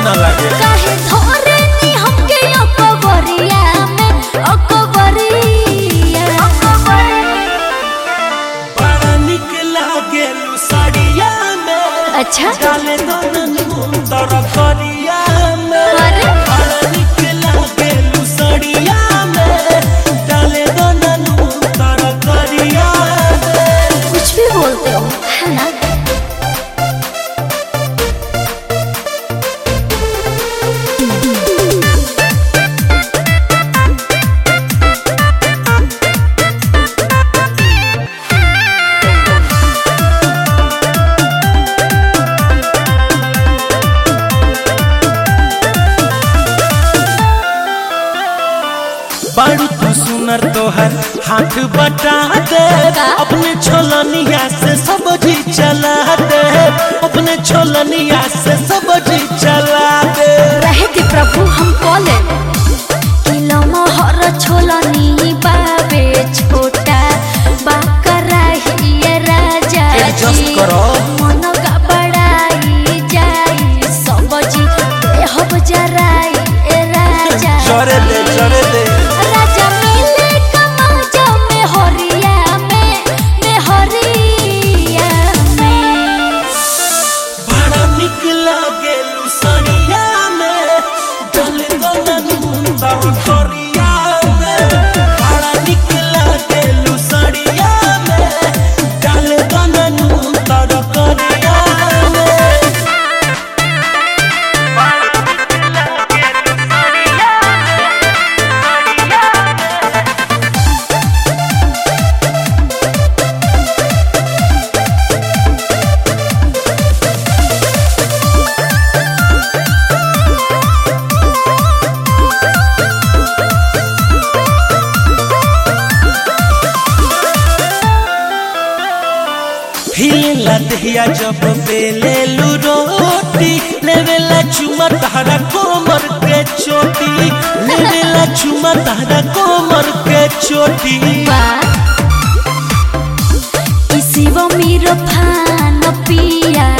ना लागे काहे धोरे नी हमके अकबरिया में अकबरिया बड़ा निक लागे साड़िया में अच्छा डाले दोनन मुंदर करिया में अरे बड़ा निक लागे साड़िया में डाले दोनन मुंदर करिया में कुछ भी बोलते हो है ना बारू तू सुनर तोहर हाथ बटा दे का? अपने छोलनिया से सब्जी चला दे अपने छोलनिया से सब्जी चला दे रहे थे प्रभु हम कॉले किलो मोहर छोलनी बाबे छोटा बाकरा ही ये राजा Adjust जी करो। मन का बड़ाई जाई सबजी देहब जराई ए राजा चरे दे चरे दे राजा मिले कमाजा में हरिया में में हरिया में बड़ा निक लागे लुसनिया में डाले दोनन मुंदर करिया में बड़ा निक लागे लुसनिया में डाले दोनन मुंदर करिया में हिलेला दहिया जब बेले लू रोटी लेवेला चुमा तारा कोमर के चोटी लेवेला चुमा तारा कोमर के चोटी बा इसी वो मेरो फान पिया